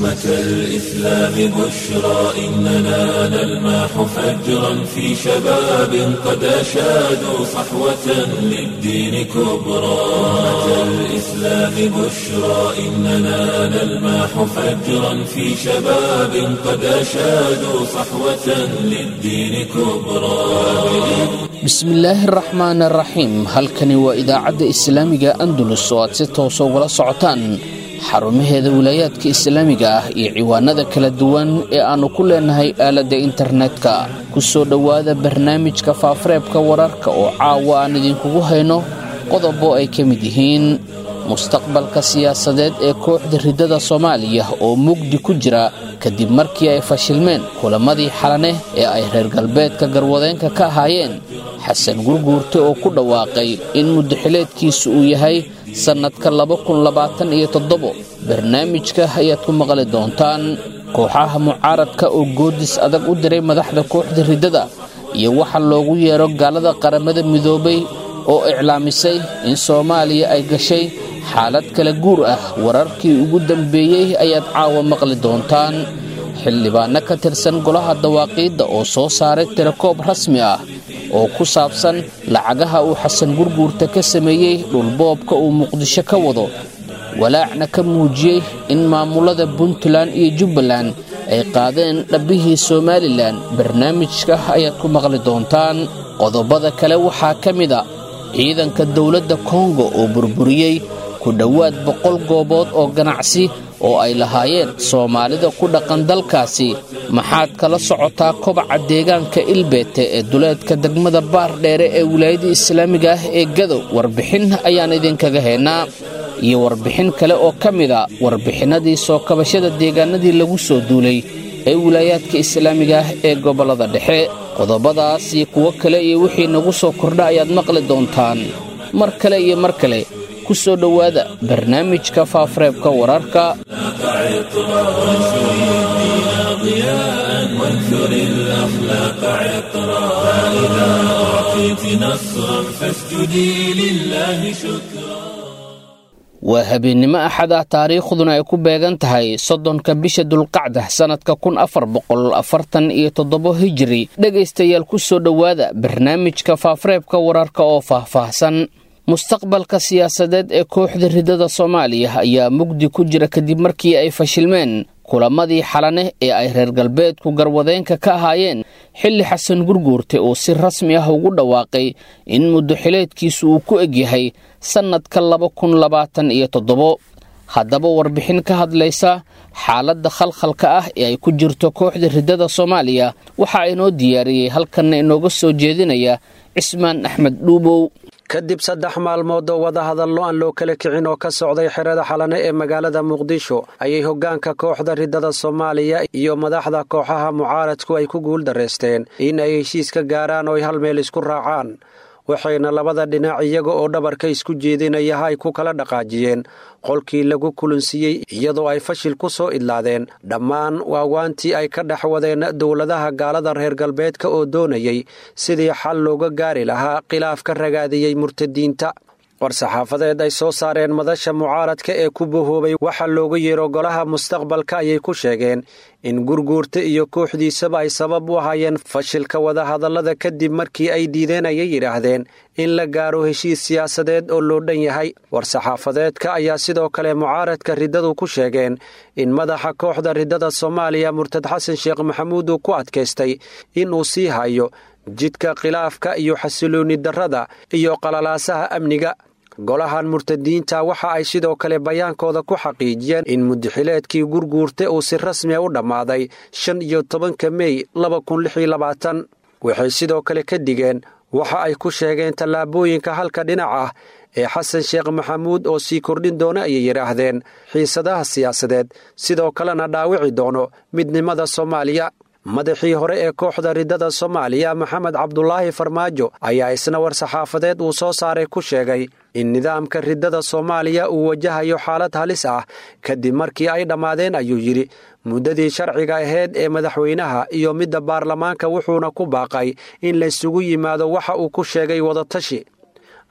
أمة الإسلام بشرى إننا نلمح فجرا في شباب قد أشادوا صحوة للدين كبرى أمة الإسلام بشرى إننا نلمح فجرا في شباب قد أشادوا صحوة للدين كبرى bismillaahi araxmaan araxiim halkani waa idaacadda islaamiga andalus oo aad si toosa ugala socotaan xarumaheeda wilaayaadka islaamiga ah iyo ciwaanada kala duwan ee aannu ku leenahay aaladda internetka ku soo dhowaada barnaamijka faafareebka wararka oo caawa aan idinkugu hayno qodobo ay ka mid yihiin mustaqbalka siyaasadeed ee kooxda riddada soomaaliya oo mugdi ku jira kadib markii ay fashilmeen kulamadii xalaneh ee ay reer galbeedka garwadeenka ka ahaayeen xasan gurguurte oo ku dhawaaqay in muddaxileedkiisu uu yahay sannadka barnaamijka ayaad ku maqli doontaan kooxaha mucaaradka oo goodis adag u diray madaxda kooxda riddada iyo waxa loogu yeero gaalada qaramada midoobay oo iclaamisay in soomaaliya ay gashay xaalad kala guur ah wararkii ugu dambeeyey ayaad caawa maqli doontaan xildhibaanno ka tirsan golaha dawaaqiidda oo soo saaray tirakoob rasmi ah oo ku saabsan lacagaha uu xasan gurguurta ka sameeyey dhulboobka uu muqdisho ka wado walaacna ka muujiyey in maamulada puntland iyo jubbaland ay qaadeen dhabbihii somalilan barnaamijka ayaad ku maqli doontaan qodobada kale waxaa ka mid a ciidanka dowladda kongo oo burburiyey ku dhowaad boqol goobood oo ganacsi oo ay lahaayeen soomaalida ku dhaqan dalkaasi maxaad kala socotaa kobaca deegaanka ilbeete ee duleedka degmada baar dheere ee wilaayada islaamiga ah ee gadow warbixin ayaan idinkaga haynaa iyo warbixin kale oo ka mid a warbixinnadii soo kabashada deegaanadii lagu soo duulay ee wilaayaadka islaamiga ah ee gobollada dhexe qodobadaas iyo kuwo kale iyo wixii nagu soo kordha ayaad maqli doontaan mar kale iyo mar kale ku soo dhowaada barnaamijka faafareebka wararka waa habeennimo axad ah taariikhduna ay ku beegan tahay soddonka bisha dulqacda sannadka kun afar boqol afartan iyo toddobo hijiri dhegaystayaal ku soo dhowaada barnaamijka faafareebka wararka oo faahfaahsan mustaqbalka siyaasadeed ee kooxda riddada soomaaliya ayaa mugdi ku jira kadib markii ay fashilmeen kulamadii xalaneh ee ay reer galbeedku garwadeenka ka ahaayeen xilli xasan gurguurte uu si rasmi ah ugu dhawaaqay in muddaxileedkiisu uu ku egyahay sannadka haddaba warbixin ka hadlaysa xaaladda khalkhalka ah ee ay ku jirto kooxda riddada soomaaliya waxaa inoo diyaariyey halkanna inooga soo jeedinaya cismaan axmed dhuubow kadib saddex maalmood oo wadahadallo aan loo kala kicin oo ka socday xerada xalane ee magaalada muqdisho ayay hoggaanka kooxda riddada soomaaliya iyo madaxda kooxaha mucaaradku ay ku guul darraysteen in ay heshiis ka gaaraan oo ay hal meel isku raacaan waxayna labada dhinac iyaga oo dhabarka isku jeedinayaha ay ku kala dhaqaajiyeen qolkii lagu kulansiiyey iyadoo ay fashil ku soo idlaadeen dhammaan waawaantii ay ka dhex wadeen dowladaha gaalada reer galbeedka oo doonayay sidii xal looga gaari lahaa khilaaf ka ragaadiyey murtadiinta war-saxaafadeed ay soo saareen madasha mucaaradka ee ku bahoobay waxa looga yeero golaha mustaqbalka ayay ku sheegeen in gurguurta iyo kooxdiisaba ay sabab u ahaayeen fashilka wadahadallada kadib markii ay diideen ayay yidhaahdeen in la gaaro heshiis siyaasadeed oo loo dhan yahay war-saxaafadeedka ayaa sidoo kale mucaaradka riddadu ku sheegeen in madaxa kooxda riddada soomaaliya murtad xasan sheekh maxamuud uu ku adkaystay inuu sii hayo jidka khilaafka iyo xasiloonni darrada iyo qalalaasaha amniga golahan murtadiinta waxa ay sidoo kale bayaankooda ku xaqiijiyeen in mudaxileedkii gurguurta uu si rasmiya u dhammaaday shan iyo tobanka mey laba kun lix iyo labaatan waxay sidoo kale ka digeen waxa ay ku sheegeen tallaabooyinka halka dhinac ah ee xasan sheekh maxamuud oo sii kordhin doona ayay yidhaahdeen xiisadaha siyaasadeed sidoo kalena dhaawici doono midnimada soomaaliya madaxii hore ee kooxda riddada soomaaliya maxamed cabdulaahi farmaajo ayaa isna war-saxaafadeed uu soo saaray ku sheegay in nidaamka riddada soomaaliya uu wajahayo xaalad halis ah kadib markii ay dhammaadeen ayuu yidhi muddadii sharciga ahayd ee madaxweynaha iyo midda baarlamaanka wuxuuna ku baaqay in laysugu yimaado waxa uu ku sheegay wadatashi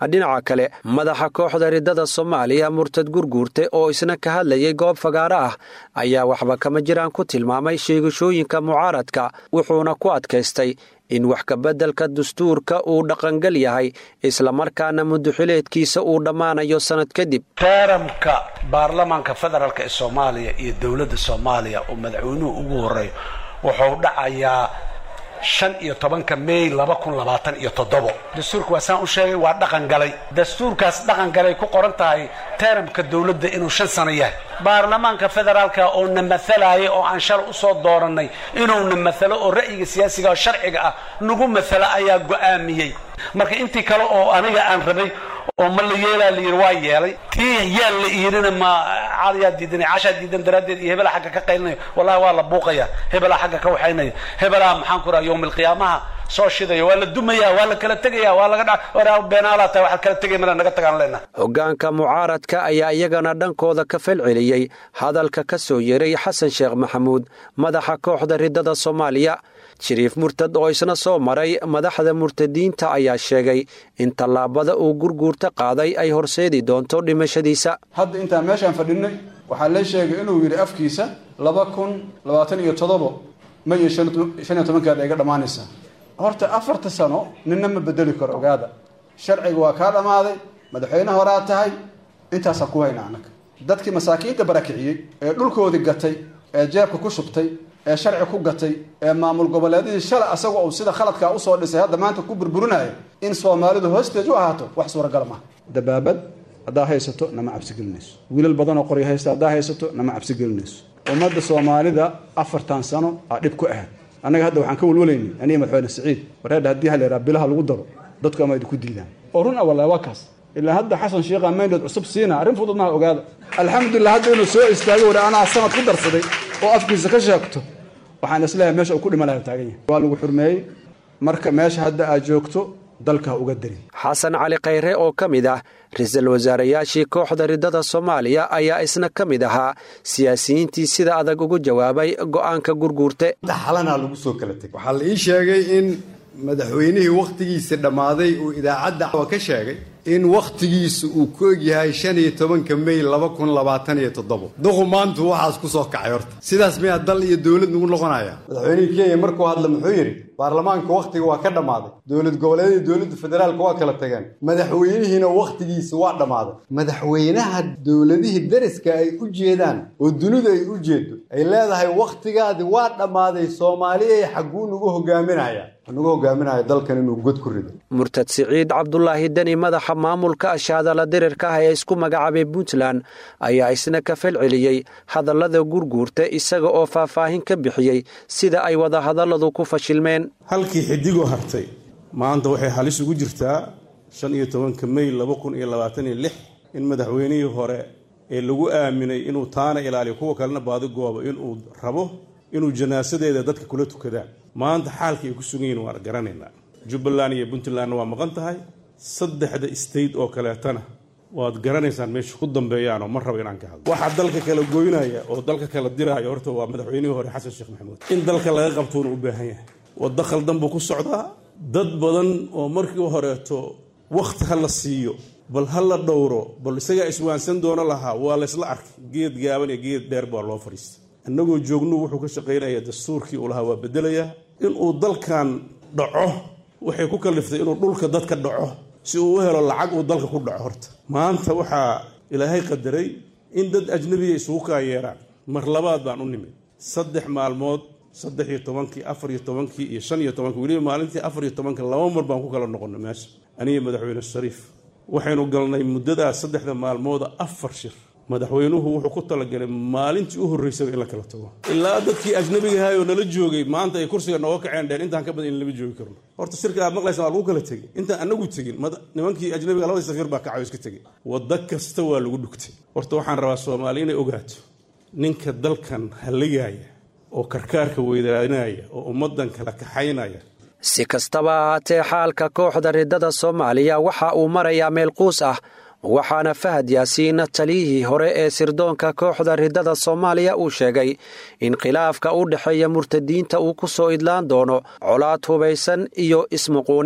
dhinaca kale madaxa kooxda riddada soomaaliya murtad gurguurte oo isna ka hadlayay goob fagaaro ah ayaa waxba kama jiraan ku tilmaamay sheegashooyinka mucaaradka wuxuuna ku adkaystay in wax kabeddelka dastuurka uu dhaqangal yahay islamarkaana muduxileedkiisa uu dhammaanayo sannad kadib teeramka baarlamaanka federaalk ee soomaaliya iyo dowladda soomaaliya oo madaxweynuhu ugu horeeyo wuxuu dhacayaa shan iyo tobanka may laba kun labaatan iyo toddobo dastuurka waa saan u sheegay waa dhaqan galay dastuurkaas dhaqan galay ku qoran tahay teeramka dowladda inuu shan sano yahay baarlamaanka federaalka oo na matalaya oo aan shal usoo dooranay inuu na matalo oo ra'yiga siyaasiga oo sharciga ah nagu matalo ayaa go'aamiyey marka intii kale oo aniga aan rabay oo ma la yeelaa la yidhi waa yeelay tii yaan la iirina ma cadayaa diidanay cashaa diidan daraaddeed iyo hebelaa xagga ka qaylinayo wallahi waa la buuqaya hebelaa xagga ka waxaynaya hebelaa maxaan ku raha yowm alqiyaamaha soo shidaya waa la dumaya waa la kala tegaya waa laga dha beenaalaa tahay waxaad kala tegay mala naga tagaan leenaha hoggaanka mucaaradka ayaa iyagana dhankooda ka falceliyey hadalka ka soo yeeray xasan sheekh maxamuud madaxa kooxda riddada soomaaliya shariif murtad oo isna soo maray madaxda murtadiinta ayaa sheegay in tallaabada uu gurguurta qaaday ay horseedi doonto dhimashadiisa hadda intaan meeshaan fadhinay waxaa lee sheegay inuu yidhi afkiisa laba kun labaatan iyo toddobo may iyo shan iyo tobankeeda iga dhammaanaysaa horta afarta sano ninna ma bedeli karo ogaada sharciga waa kaa dhammaaday madaxweyne horaa tahay intaasaan ku hayna annaga dadkii masaakiinta barakiciyey ee dhulkoodii gatay ee jeebka ku shubtay ee sharci ku gatay ee maamul goboleedyadii shalay asaga uu sida khaladkaa usoo dhisay hadda maanta ku burburinaya in soomaalidu hoosteed u ahaato wax suuragal maaha dabaabad haddaa haysato nama cabsigelinayso wiilal badanoo qoryo haysta haddaa haysato nama cabsigelinayso ummadda soomaalida afartan sano aa dhib ku ahayd annaga hadda waxaan ka walwalaynay aniga madaxweyne siciid wareedha haddii haleeraa bilaha lagu daro dadku ama idinku diidaan oo run a wallahi waa kaas ilaa hadda xasan sheekha mayndood cusub siina arrin fudud maha ogaada alxamdulilah hadda inuu soo istaagay wari anaa sanad ku darsaday oo afkiisa ka sheegto waxaan isleeyahay meesha uu ku dhima laha taagan yahay waa lagu xurmeeyey marka meesha hadda aad joogto dalka uga darin xasan cali khayre oo ka mid ah ra-iisul wasaarayaashii kooxda riddada soomaaliya ayaa isna ka mid ahaa siyaasiyiintii sida adag ugu jawaabay go'aanka gurguurte xalanaa lagu soo kala tegay waxaa la ii sheegay in madaxweynihii wakhtigiisa dhammaaday uu idaacadda ka sheegay in wakhtigiisa uu ku egyahay shan iyo tobanka may laba kun labaatan iyo toddobo duqu maantu waxaas ku soo kacay horta sidaas miyaa dal iyo dowlad nagu noqonaya madaxweynihii kenya markuu hadla muxuu yidhi baarlamaanka wakhtiga waa ka dhammaaday dowlad goboleedyada dowladda federaalka waa kala tageen madaxweynihiina wakhtigiisa waa dhammaaday madaxweynaha dowladihii dariska ay u jeedaan oo dunidu ay u jeedo ay leedahay wakhtigaadi waa dhammaaday soomaaliyay xagguu nagu hogaaminaya nagu hogaaminaya dalkan inuu god ku rido murtad siciid cabdulaahi deni madaxa maamulka ashaadala dirirka ah ee isku magacaabay puntland ayaa isna ka falceliyey hadallada gurguurta isaga oo faahfaahin ka bixiyey sida ay wadahadalladu ku fashilmeen halkii xidigoo hartay maanta waxay halis ugu jirtaa shan iyo tobanka may laba kun iyo labaatan iyo lix in madaxweynihii hore ee lagu aaminay inuu taana ilaaliyo kuwa kalena baadigooba inuu rabo inuu janaasadeeda dadka kula tukadaan maanta xaalka ay ku sugan yihin waan garanaynaa jubbaland iyo puntlandna waa maqan tahay saddexda state oo kaleetana waad garanaysaan meesha ku dambeeyaanoo ma rabo inaan ka hadlo waxaa dalka kala goynaya oo dalka kala diraya horta waa madaxweynihii hore xasan sheekh maxamuud in dalka laga qabtuuna u baahan yahay waddo khaldan buu ku socdaa dad badan oo markii horeeto wakhti ha la siiyo bal ha la dhowro bal isagaa iswaansan doono lahaa waa laysla arkay geed gaaban iyo geed dheer baa loo fadhiistay annagoo joognu wuxuu ka shaqaynaya dastuurkii uu lahaa waa bedelayaa inuu dalkan dhaco waxay ku kaliftay inuu dhulka dadka dhaco si uu u helo lacag uu dalka ku dhaco horta maanta waxaa ilaahay qadaray in dad ajnabiya isugu kaa yeeraan mar labaad baan u nimid saddex maalmood saddex iyo tobankii afar iyo tobankii iyo shan iyo tobankii weliba maalintii afar iyo tobanka laba mar baan ku kala noqonna meesha aniga madaxweyne shariif waxaynu galnay muddadaas saddexda maalmooda afar shir madaxweynuhu wuxuu ku talagalay maalintii u horreysaba in la kala tago ilaa dadkii ajnabigahay oo nala joogay maanta ay kursiga nooga kaceen dheen intaan ka badan in lama joogi karno horta shirka aad maqlaysa waa lagu kala tegey intaan anagu tegin nimankii ajnabiga labadii safiir baa kacayo iska tegey waddo kasta waa lagu dhugtay horta waxaan rabaa soomaali inay ogaato ninka dalkan halligaya oo karkaarka weydaanaya oo ummaddan kala kaxaynaya si kastaba ahaatee xaalka kooxda riddada soomaaliya waxa uu marayaa meel quus ah waxaana fahad yaasiin taliyihii hore ee sirdoonka kooxda riddada soomaaliya uu sheegay in khilaafka u dhexeeya murtadiinta uu ku soo idlaan doono colaad hubaysan iyo ismuquunin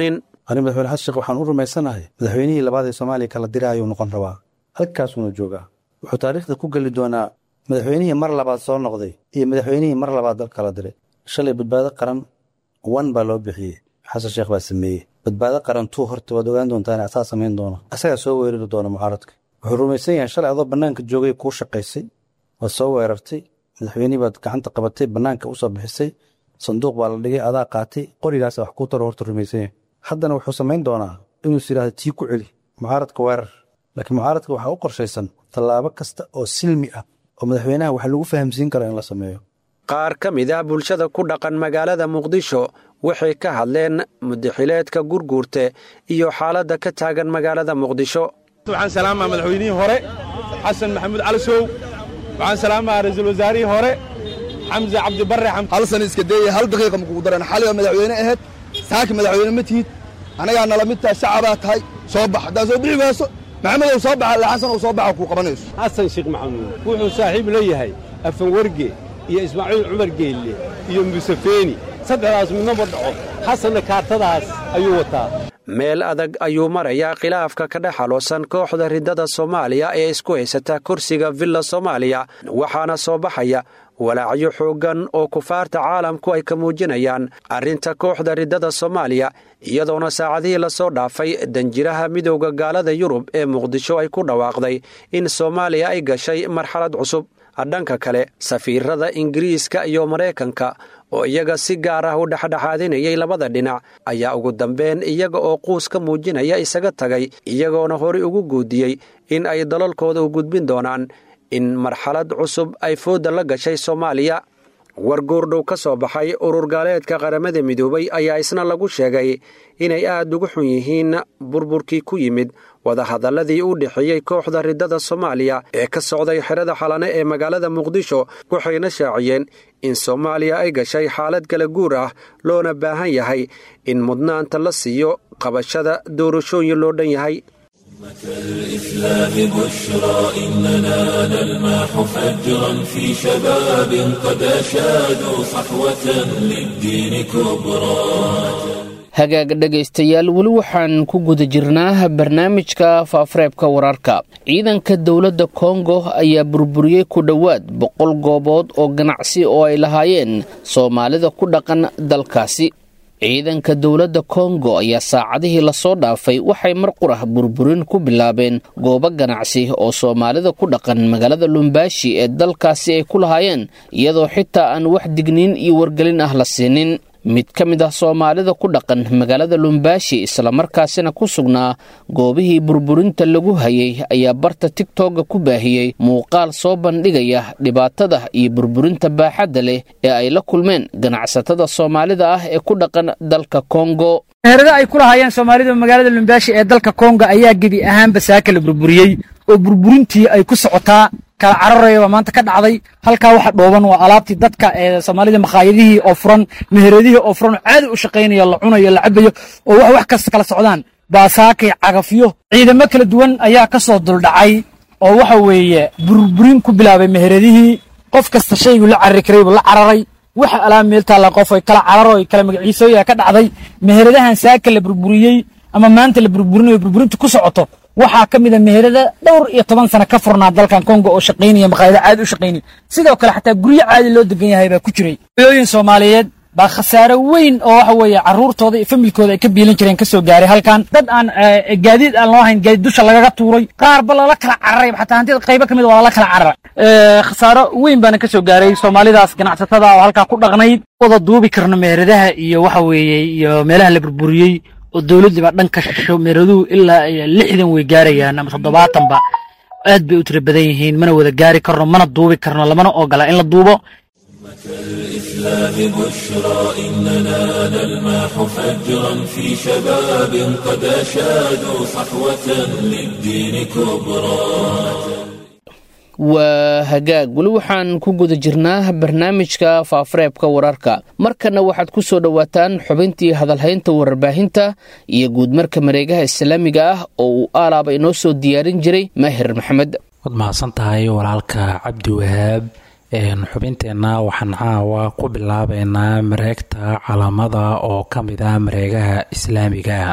ani madaxweyne xasan sheekh waxaan u rumaysanahay madaxweynihii labaad ee soomaaliya kala diraayuu noqon rabaa halkaasuuna joogaa wuxuu taariikhda ku geli doonaa madaxweynihii mar labaad soo noqday iyo madaxweynihii mar labaad dal kala diray shalay badbaado qaran wan baa loo bixiyey xasan sheekh baa sameeyey badbaado qaran tuu horta waad ogaan doontaan asaa samayn doona asagaa soo weerari doona mucaaradka wuxuu rumaysan yahay shalay adoo bannaanka joogay kuu shaqaysay waad soo weerartay madaxweynihii baad gacanta qabatay bannaanka usoo bixisay sanduuq baa la dhigay adaa qaatay qorigaasa wax kuu taro horta rumaysan yahay haddana wuxuu samayn doonaa inuus yidhahda tii ku celi mucaaradka weerar laakiin mucaaradka waxaa u qorshaysan tallaabo kasta oo silmi ah oo madaxweynaha wax lagu fahamsiin karo in la sameeyo qaar ka mid ah bulshada ku dhaqan magaalada muqdisho waxay ka hadleen mudaxileedka gurguurte iyo xaaladda ka taagan magaalada muqdisho waxaan salaamaa madaxweynihii hore xasan maxamuud cali sow waxaan salaamaa ra-iisul wasaarihii hore xamse cabdibarre hal sana iska deeye hal daqiiqa makugu daran xali oo madaxweyne ahayd saaki madaxweyne ma tihid annagaa nala mid tahay shacabaa tahay soo bax haddaa soo bixi wayso maxamedow soo baxa ila xasan ou soo baxa kuu qabanayso xasan sheekh maxamuud wuxuu saaxiib la yahay afanwarge iyo ismaaciil cumar geelle iyo musefeeni saddexdaas midnaba dhaco xasanna kaartadaas ayuu wataa meel adag ayuu marayaa khilaafka ka dhex haloosan kooxda riddada soomaaliya ee isku haysata kursiga villa soomaaliya waxaana soo baxaya walaacyo xooggan oo kufaarta caalamku ay ka muujinayaan arrinta kooxda riddada soomaaliya iyadoona saacadihii lasoo dhaafay danjiraha midowda gaalada yurub ee muqdisho ay ku dhawaaqday in soomaaliya ay gashay marxalad cusub dhanka kale safiirada ingiriiska iyo maraykanka oo iyaga si gaar ah u dhexdhexaadinayay labada dhinac ayaa ugu dambeyn iyaga oo quus ka muujinaya isaga tagay iyagoona horey ugu guudiyey in ay dalalkooda u gudbin doonaan in marxalad cusub ay fooda la gashay soomaaliya war goordhow ka soo baxay urur gaaleedka qaramada midoobay ayaa isna lagu sheegay inay aad ugu xun yihiin burburkii ku yimid wadahadalladii u dhexeeyey kooxda riddada soomaaliya ee ka socday xerada xalane ee magaalada muqdisho waxayna shaaciyeen in soomaaliya ay gashay xaalad kala guur ah loona baahan yahay in mudnaanta la siiyo qabashada doorashooyin loo dhan yahay الإسلام بشرى إننا نلمح فجرا في شباب قد أشادوا صحوة للدين كبرى hagaag dhegaystayaal weli waxaan ku guda jirnaa barnaamijka faafareebka wararka ciidanka dowladda kongo ayaa burburiyey ku dhowaad boqol goobood oo ganacsi oo ay lahaayeen soomaalida ku dhaqan dalkaasi ciidanka dowladda kongo ayaa saacadihii lasoo dhaafay waxay mar qurah burburin ku bilaabeen goobo ganacsi oo soomaalida ku dhaqan magaalada lumbaashi ee dalkaasi ay ku lahaayeen iyadoo xitaa aan wax digniin iyo wargelin ah la siinin mid ka mid ah soomaalida ku dhaqan magaalada lumbaashi islamarkaasina ku sugnaa goobihii burburinta lagu hayay ayaa barta tigtogga ku baahiyey muuqaal soo bandhigaya dhibaatada iyo burburinta baaxadda leh ee ay la kulmeen ganacsatada soomaalida ah ee ku dhaqan dalka kongo meherada ay ku lahaayeen soomaalida magaalada lumbaashi ee dalka kongo ayaa gebi ahaanba saaka la burburiyey oo burburintii ay ku socotaa kala cararayaba maanta ka dhacday halkaa waxa dhooban waa alaabtii dadka ee soomaalida makhaayadihii oo furan meheradihii oo furan caadi u shaqaynaya la cunayo la cabayo oo wax wax kasta kala socdaan baasaakay cagafyo ciidamo kala duwan ayaa ka soo duldhacay oo waxa weeye burburin ku bilaabay meheradihii qof kasta shaygu la carari karaybu la cararay waxa alaab meel taalla qof ay kala cararo ay kala magaciisooya ka dhacday meheradahan saaka la burburiyey ama maanta la burburinayo burburinta ku socoto waxaa ka mida meherada dhowr iyo toban sano ka furnaa dalkan kongo oo shaqaynaya maqaayado caadi u shaqaynaya sidoo kale xataa guryo caadi loo degan yahay baa ku jiray hooyooyin soomaaliyeed baa khasaaro weyn oo waxa weeye carruurtooda iyo familkooda ay ka biilan jireen ka soo gaaray halkan dad aan gaadiid aan loo hayn gaadiid dusha lagaga tuuray qaarba lala kala cararay xataa hantida qaybo ka mid waa lala kala cararay khasaaro weyn baana ka soo gaaray soomaalidaas ganacsatada oo halkaa ku dhaqnayd wada duubi karno meheradaha iyo waxa weeye iyo meelaha la burburiyey oo dowladdiiba dhanka shisho meeraduhu ilaa lixdan way gaarayaan ama toddobaatanba aad bay u tira badan yihiin mana wada gaari karno mana duubi karno lamana ogola in la duubo الإسلام بشرى إننا نلمح فجرا في شباب قد أشادوا صحوة للدين كبرى waa hagaag weli waxaan ku guda jirnaa barnaamijka faafareebka wararka markana waxaad ku soo dhowaataan xubintii hadalhaynta warbaahinta iyo guudmarka mareegaha islaamiga ah oo uu aalaaba inoo soo diyaarin jiray maahir maxamed waad mahadsan tahay walaalka cabdi wahaab xubinteenna waxaan caawa ku bilaabeynaa mareegta calaamada oo ka mid ah mareegaha islaamiga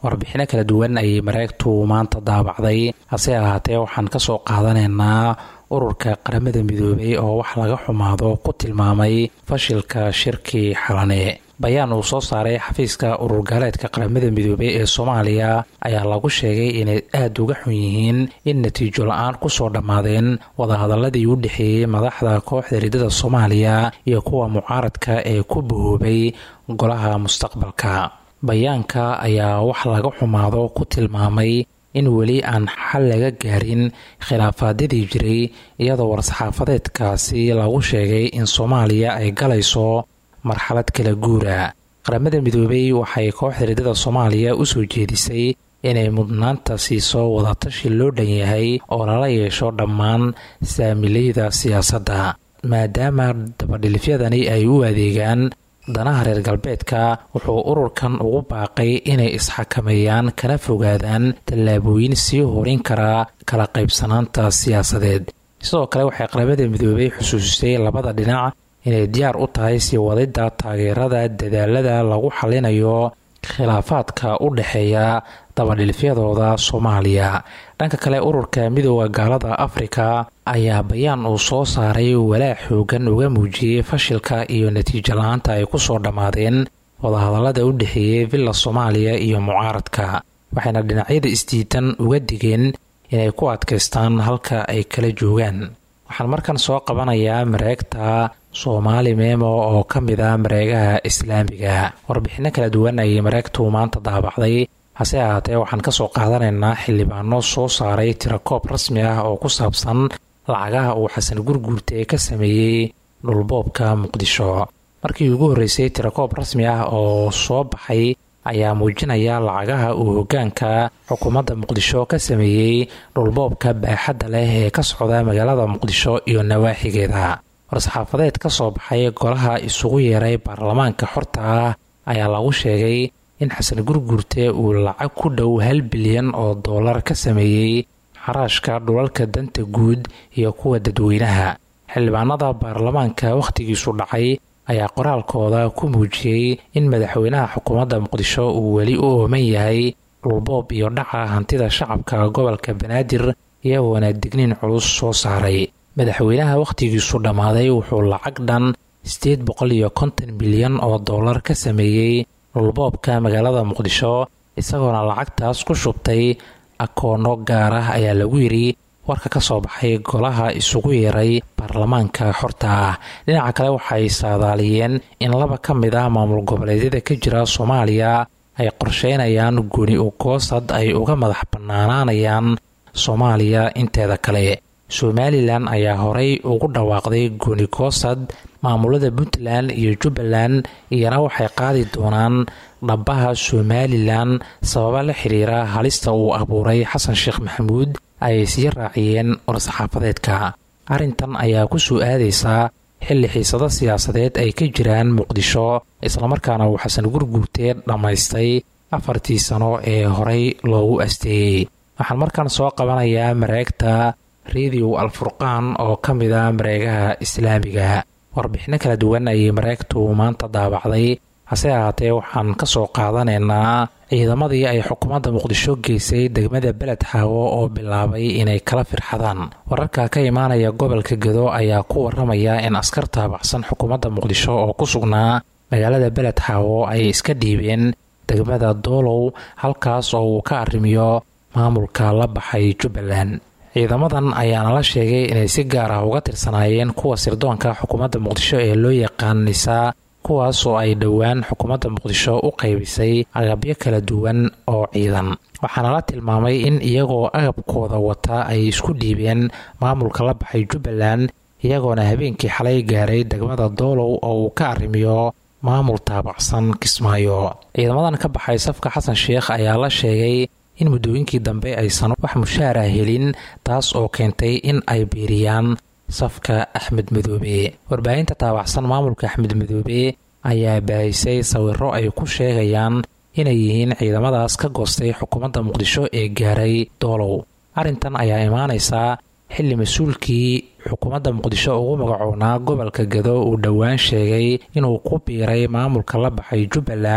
warbixino kala duwan ayay mareegtu maanta daabacday hase ahaatee waxaan ka soo qaadanaynaa ururka qaramada midoobay oo wax laga xumaado ku tilmaamay fashilka shirkii xalane bayaan uu soo saaray xafiiska urur gaaleedka qaramada midoobey ee soomaaliya ayaa lagu sheegay inay aada uga xun yihiin in natiijo la-aan kusoo dhammaadeen wadahadaladii u dhexeeyey madaxda kooxda ridada soomaaliya iyo kuwa mucaaradka ee ku bahoobay golaha mustaqbalka bayaanka ayaa wax laga xumaado ku tilmaamay in weli aan xal laga gaarin khilaafaadyadii jiray iyadoo war-saxaafadeedkaasi lagu sheegay in soomaaliya ay galayso marxalad kala guura qaramada midoobey waxay kooxda ridada soomaaliya u soo jeedisay inay mudnaanta siiso wadatashi loo dhan yahay oo lala yeesho dhammaan saamileyda siyaasadda maadaama dabadhilifyadani ay u adeegaan danaha reer galbeedka wuxuu ururkan ugu baaqay inay isxakameeyaan kana fogaadaan tallaabooyin sii horin karaa kala qaybsanaanta siyaasadeed sidoo kale waxay qaramada midoobey xusuusisay labada dhinac inay diyaar u tahay sii wadidda taageerada dadaalada lagu xalinayo khilaafaadka u dhexeeya dabadhilifyadooda soomaaliya dhanka kale ururka midooda gaalada afrika ayaa bayaan uu soo saaray walaac xoogan uga muujiyey fashilka iyo natiijo la-aanta ay kusoo dhammaadeen wadahadalada u dhexeeyey villa soomaaliya iyo mucaaradka waxayna dhinacyada isdiidan uga digeen inay ku adkaystaan halka ay kala joogaan waxaan markan soo qabanayaa mareegta soomaali meemo oo ka mid a mareegaha islaamiga warbixino kala duwan ayay mareegtu maanta daabacday hase ahaatee waxaan ka soo qaadanaynaa xildhibaano soo saaray tirakoob rasmi ah oo ku saabsan lacagaha uu xasan gurguurte ka sameeyey dhulboobka muqdisho markii ugu horreysay tirakoob rasmi ah oo soo baxay ayaa muujinaya lacagaha uu hoggaanka xukuumadda muqdisho ka sameeyey dhulboobka baaxadda leh ee ka socda magaalada muqdisho iyo nawaaxigeeda war-saxaafadeed ka soo baxay golaha isugu yeeray baarlamaanka xorta ah ayaa lagu sheegay in xasan gurguurte uu lacag ku dhow hal bilyan oo dollar ka sameeyey xaraashka dhulalka danta guud iyo kuwa dadweynaha xildhibaanada baarlamaanka wakhtigiisu dhacay ayaa qoraalkooda ku muujiyey in madaxweynaha xukuumadda muqdisho uu weli u ooman yahay dhulboob iyo dhaca hantida shacabka gobolka banaadir iyagoona digniin culus soo saaray madaxweynaha wakhtigiisu dhammaaday wuxuu lacag dhan sideed boqol iyo konton milyan oo dollar ka sameeyey dhulboobka magaalada muqdisho isagoona lacagtaas ku shubtay akoono gaar ah ayaa lagu yidhi warka ka soo baxay golaha isugu yeeray baarlamaanka xorta ah dhinaca kale waxay saadaaliyeen in laba ka mid ah maamul goboleedyada ka jira soomaaliya ay qorsheynayaan guni ugoosad ay uga madax bannaanaanayaan soomaaliya inteeda kale somalilan ayaa horey ugu dhawaaqday guni goosad maamulada puntland iyo jubbaland iyana waxay qaadi doonaan dhabbaha somalilan sababa la xiriira halista uu abuuray xasan sheekh maxamuud ayay sii raaciyeen war-saxaafadeedka arrintan ayaa ku soo aadaysaa xilli xiisado siyaasadeed ay ka jiraan muqdisho islamarkaana uu xasan gurguurtee dhammaystay afartii sano ee horey loogu asteeyey waxaan markan soo qabanayaa mareegta rediw alfurqaan oo ka mid a mareegaha islaamiga warbixino kala duwan ayay mareegtu maanta daabacday hase ahaatee waxaan ka soo qaadanaynaa ciidamadii ay xukuumadda muqdisho geysay degmada beled xaawo oo bilaabay inay kala firxadaan wararka ka imaanaya gobolka gedo ayaa ku waramaya in askar taabacsan xukuumadda muqdisho oo ku sugnaa magaalada beled xaawo ay iska dhiibeen degmada doolow halkaas oo uu ka arrimiyo maamulka la baxay jubbaland ciidamadan ayaana la sheegay inay si gaar ah uga tirsanaayeen kuwa sirdoonka xukuumadda muqdisho ee loo yaqaan nisaa kuwaas oo ay dhowaan xukuumadda muqdisho u qaybisay agabyo kala duwan oo ciidan waxaana la tilmaamay in iyagoo agabkooda wata ay isku dhiibeen maamulka la baxay jubbaland iyagoona habeenkii xalay gaaray degmada doolow oo uu ka arrimiyo maamul taabacsan kismaayo ciidamadan ka baxay safka xasan sheekh ayaa la sheegay in muddooyinkii dambe aysan wax mushaara helin taas oo keentay in ay biiriyaan safka axmed madoobe warbaahinta taabacsan maamulka axmed madoobe ayaa baahisay sawiro ay ku sheegayaan inay yihiin ciidamadaas ka goostay xukuumadda muqdisho ee gaaray doolow arrintan ayaa imaanaysaa xilli mas-uulkii xukuumadda muqdisho ugu magacoonaa gobolka gado uu dhowaan sheegay inuu ku biiray maamulka la baxay jubbaland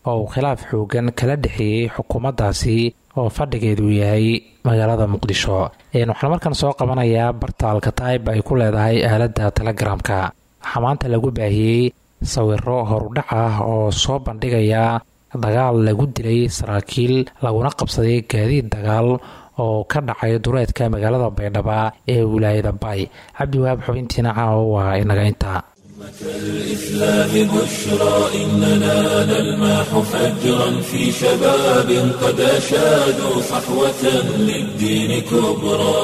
oo uu khilaaf xoogan kala dhexeeyey xukuumaddaasi oo fadhigeedu yahay magaalada muqdisho waxaan markan soo qabanayaa barta alkataib ay ku leedahay aaladda telegaraamka waxaa maanta lagu baahiyey sawiro horudhac ah oo soo bandhigaya dagaal lagu dilay saraakiil laguna qabsaday gaadiid dagaal oo ka dhacay dureedka magaalada baydhaba ee wilaayada bay cabdiwahaab xubintiina caawa waa inaga intaa الإسلام بشرى إننا نلمح فجرا في شباب قد أشادوا صحوة للدين كبرى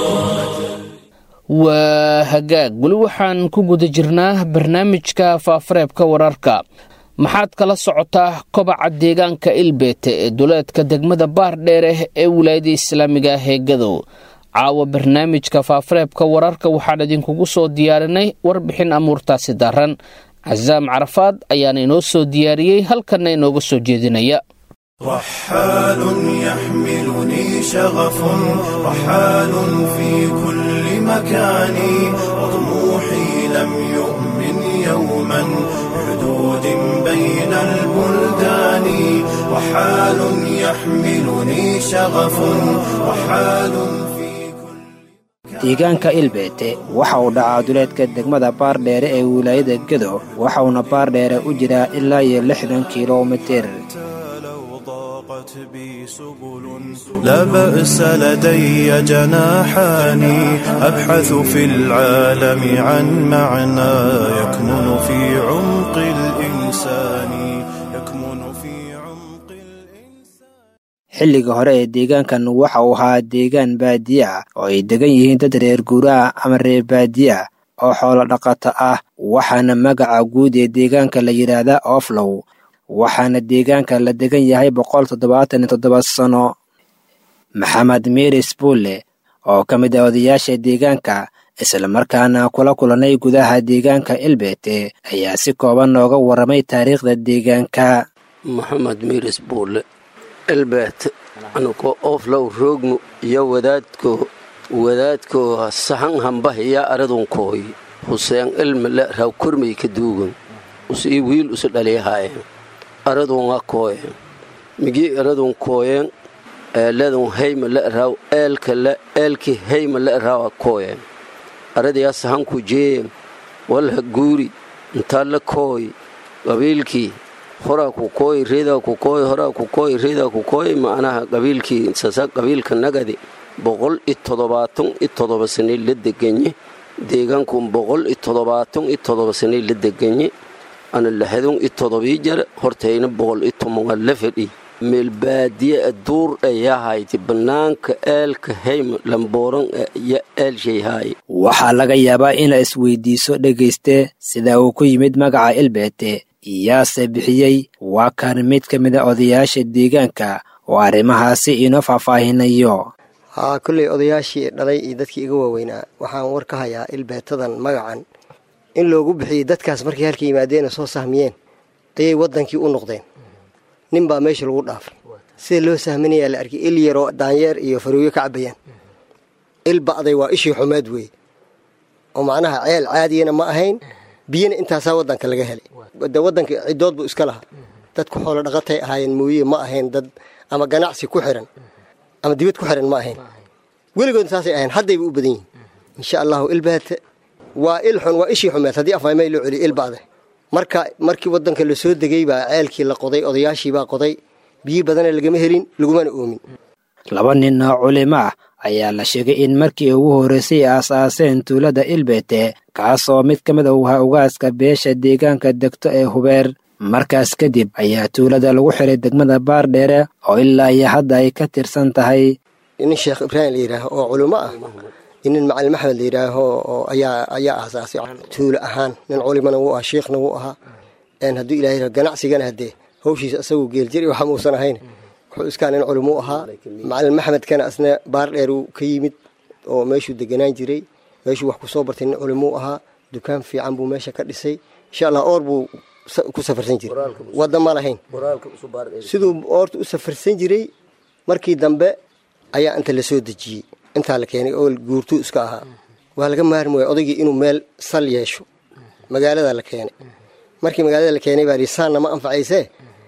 waa hagaag weli waxaan ku guda jirnaa barnaamijka faafareebka wararka maxaad kala socotaa kobaca deegaanka ilbeete ee duleedka degmada baardheere ee wilaayada islaamiga ah ee gadow caawa barnaamijka faafareebka wararka waxaan idinkugu soo diyaarinay warbixin amuurtaasi daran casaam carafaad ayaana inoo soo diyaariyey halkanna inooga soo jeedinaya رحال يحملني شغف رحال في كل مكان وطموحي لم يؤمن يوما حدود بين البلدان رحال يحملني شغف رحال deegaanka ilbeete waxa uu dhacaa duleedka degmada baardheere ee wilaayada gedo waxauna baardheere u jiraa ilaa iyo lixdan kilomitir لا بأس لدي جناحان أبحث في العالم عن معنى يكمن في عمق الإنسان يكمن في عمق xilliga hore ee deegaankan waxa uu ahaa deegaan baadiye ah oo ay degan yihiin dad reer guuraha ama reer baadiye ah oo xoolo dhaqato ah waxaana magaca guud ee deegaanka la yidhaahdaa oflow waxaana deegaanka la degan yahay boqol toddobaatan iyo toddoba sano maxamed miris buulle oo ka mid ah odayaasha deegaanka islamarkaana kula kulanay gudaha deegaanka ilbeete ayaa si kooban nooga warramay taariikhda deegaanka maxamed miris buulle ilbeete anukoo oflow roogmu iyo wadaadko wadaadko sahan hambahiya aradunkooy huseen ilmile raw kormay ka duugan usii wiil usu dhaliyahaayeen aradun akooyen migi aradun kooyen eeladun hayma la raw eelka la eelki hayma la raw akooyen aradiyaa sahanku jeeyen walha guuri intaa la kooy qabiilkii horaa ku kooy reedaa ku kooy horaa ku kooy reedaa ku kooy macnaha qabiilkii sasa qabiilka nagadi boqol iyo toddobaatan iyo toddoba sanay la deganye deegaankun boqol iyo toddobaatan iyo toddoba sanay la deganye ana lahadun iyo todobii jare hortayna boqol iyo tobanaa la fadhi meel baadiye aduur ayahayti bannaanka eelka hayma lambooran iyo eelshayhaaye waxaa laga yaabaa inaa isweydiiso dhegayste sida uu ku yimid magaca ilbeete iyaase bixiyey waa kan mid ka mid a odayaasha deegaanka oo arrimahaasi inoo faahfaahinayo haa kolley odayaashii dhalay iyo dadkii iga waaweynaa waxaan war ka hayaa ilbeetadan magacan in loogu bixiyey dadkaas markay halka yimaadeen oo soo sahmiyeen ayay waddankii u noqdeen nin baa meesha lagu dhaafay sida loo sahminayaa la arkay il yaroo daanyeer iyo farooyo ka cabbayaan il ba'day waa ishii xumeed weeye oo macnaha ceel caadiyana ma ahayn biyana intaasaa waddanka laga helay de waddanka ciddood buu iska lahaa dadku xoolo dhaqatay ahaayeen mooye ma ahayn dad ama ganacsi ku xiran ama dibad ku xiran ma ahayn weligood saasay ahayn haddayba u badan yihin insha allahu ilbaate waa il xun waa ishii xumeed haddii afmaymay loo celiyo il ba'day marka markii waddanka la soo degay baa ceelkii la qoday odayaashii baa qoday biyi badana lagama helin lagumana oomin laba nin oo culimo ah ayaa la sheegay in markii ugu horraysay aasaaseen tuulada ilbeete kaasoo mid ka mid a uhaa ugaaska beesha deegaanka degto ee hubeer markaas kadib ayaa tuulada lagu xiray degmada baardheere oo ilaa iyo hadda ay ka tirsan tahay nin sheekh ibraahim la yidhaaho oo culimo ah nin macalin maxmed la yidhaaho oo ayaa ayaa aasaasay tuulo ahaan nin culimana wuu ahaa shiikhna wuu ahaa hadduu ilahay ganacsigana haddee hawshiisa isaguu geeljir waxa muusan ahayn wuxuu iskaa nin culimuu ahaa macalin maxmedkana asna baar dheer uu ka yimid oo meeshuu deganaan jiray meeshuu wax kusoo bartay nin culimuu ahaa dukaan fiican buu meesha ka dhisay insha allah oor buu ku safarsan jiray wadda ma lahayn siduu oorta u safarsan jiray markii dambe ayaa inta la soo dejiyey intaa la keenay oo guurtuu iska ahaa waa laga maarmi waaya odaygii inuu meel sal yeesho magaalada la keenay markii magaalada la keenay baa lihi saanna ma anfacaysee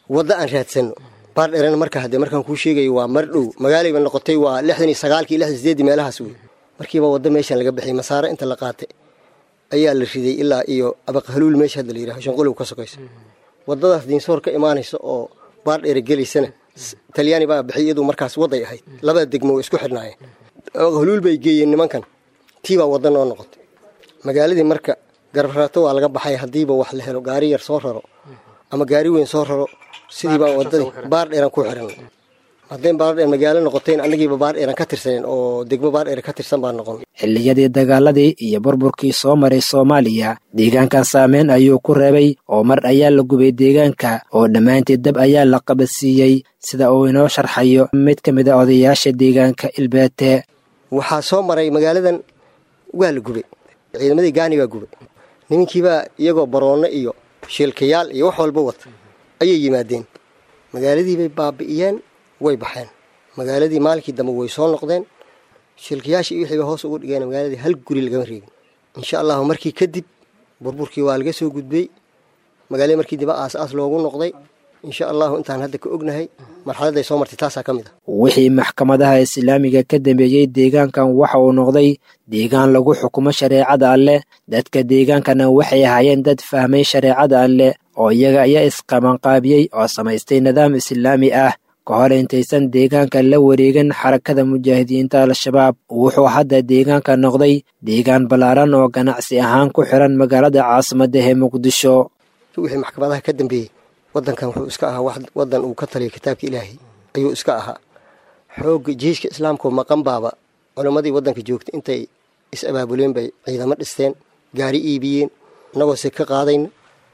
waddo aan raadsanno baardheerana marka haddee markaan kuu sheegayo waa mar dhow magaalayba noqotay waa lixdan iyo sagaalkii lixdan sideeddii meelahaas wey markiiba waddo meeshan laga bixiyay masaare inta la qaatay ayaa la riday ilaa iyo abaqhaluul meesha hadda la yidhaho shanqolow ka sokaysa waddadaas diinsoor ka imaanaysa oo baardheere gelaysana talyaani baa bixiyay iyadu markaas wadday ahayd labada degmo way isku xidhnaayeen abaqhaluul bay geeyeen nimankan tii baa waddo noo noqotay magaaladii marka garbaraato waa laga baxay haddiiba wax la helo gaari yar soo raro ama gaari weyn soo raro sidii baa waddadii baardheeran ku xiran haddayn baardheer magaalo noqotayn annagiiba baardheeran ka tirsaneen oo degmo baardheer ka tirsan baa noqon xilliyadii dagaaladii iyo burburkii soo maray soomaaliya deegaankan saameyn ayuu ku reebay oo mar ayaa la gubay deegaanka oo dhammaanteed dab ayaa la qabadsiiyey sida uu inoo sharxayo mid ka mid a odayaasha deegaanka ilbeete waxaa soo maray magaaladan waa la gubay ciidamadii gaani baa gubay nimankiibaa iyagoo baroonno iyo shiilkayaal iyo wax walba wata ayay yimaadeen magaaladiibay baabi'iyeen way baxeen magaaladii maalinkii dambe way soo noqdeen shilkayaashii iyo wixiiba hoos ugu dhigeen magaaladii hal guri lagama reegin insha allahu markii kadib burburkii waa laga soo gudbay magaaladii markii diba aas aas loogu noqday insha allahu intaan hadda ka ognahay marxaladday soo martay taasaa ka mid ah wixii maxkamadaha islaamiga ka dambeeyey deegaankan waxa uu noqday deegaan lagu xukumo shareecada alleh dadka deegaankana waxay ahaayeen dad fahmay shareecada alleh oo iyaga ayaa isqabanqaabiyey oo samaystay nidaam islaami ah ka hor intaysan deegaanka la wareegin xarakada mujaahidiinta al-shabaab wuxuu hadda deegaanka noqday deegaan ballaaran oo ganacsi ahaan ku xiran magaalada caasimadda ee muqdisho wixii maxkamadaha ka dambeeyey wadankan wuxuu iska ahaa wadan uu ka taliya kitaabka ilaahay ayuu iska ahaa xoogga jiishka islaamkao maqan baaba culimmadii wadanka joogta intay is-abaabuleen bay ciidamo dhisteen gaari iibiyeen innagoo se ka qaadayna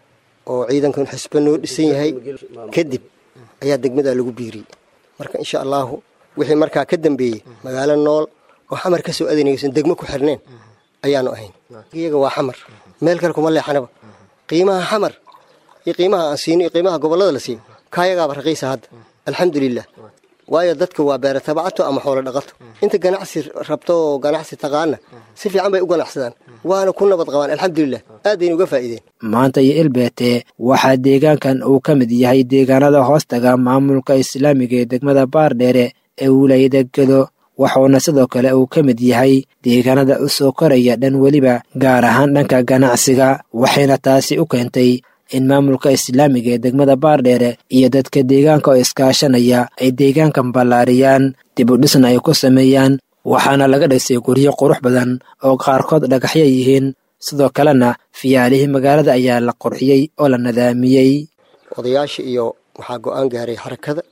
oo ciidankan xisba noo dhisan yahay kadib ayaa degmadaa lagu biiriyey marka insha allaahu wixii markaa ka dambeeyey magaalo nool oo xamar ka soo adanaysan degmo ku xirneen ayaanu ahayn iyaga waa xamar meel kale kuma leexanaba qiimaha xamar iyo qiimaha aan siino iyo qiimaha gobollada la siiyo kaayagaaba raqiisa hadda alxamdulilah waayo dadka waa beera tabacato ama xoolo dhaqato inta ganacsi rabto oo ganacsi taqaana si fiican bay u ganacsadaan waana ku nabad qabaan alxamdulilah aadayna uga faa'iideen maanta iyo ilbeete waxaa deegaankan uu ka mid yahay deegaanada hoostaga maamulka islaamiga ee degmada baardheere ee wilaayada gedo waxuuna sidoo kale uu ka mid yahay deegaanada u soo koraya dhan weliba gaar ahaan dhanka ganacsiga waxayna taasi u keentay in maamulka islaamiga ee degmada baardheere iyo dadka deegaanka oo iskaashanaya ay deegaankan ballaariyaan dib u dhisna ay ku sameeyaan waxaana laga dhisay guryo qurux badan oo qaarkood dhagaxya yihiin sidoo kalena fiyaalihii magaalada ayaa la qurxiyey oo la nadaamiyey odayaasha iyo waxaa go-aan gaaray xarakada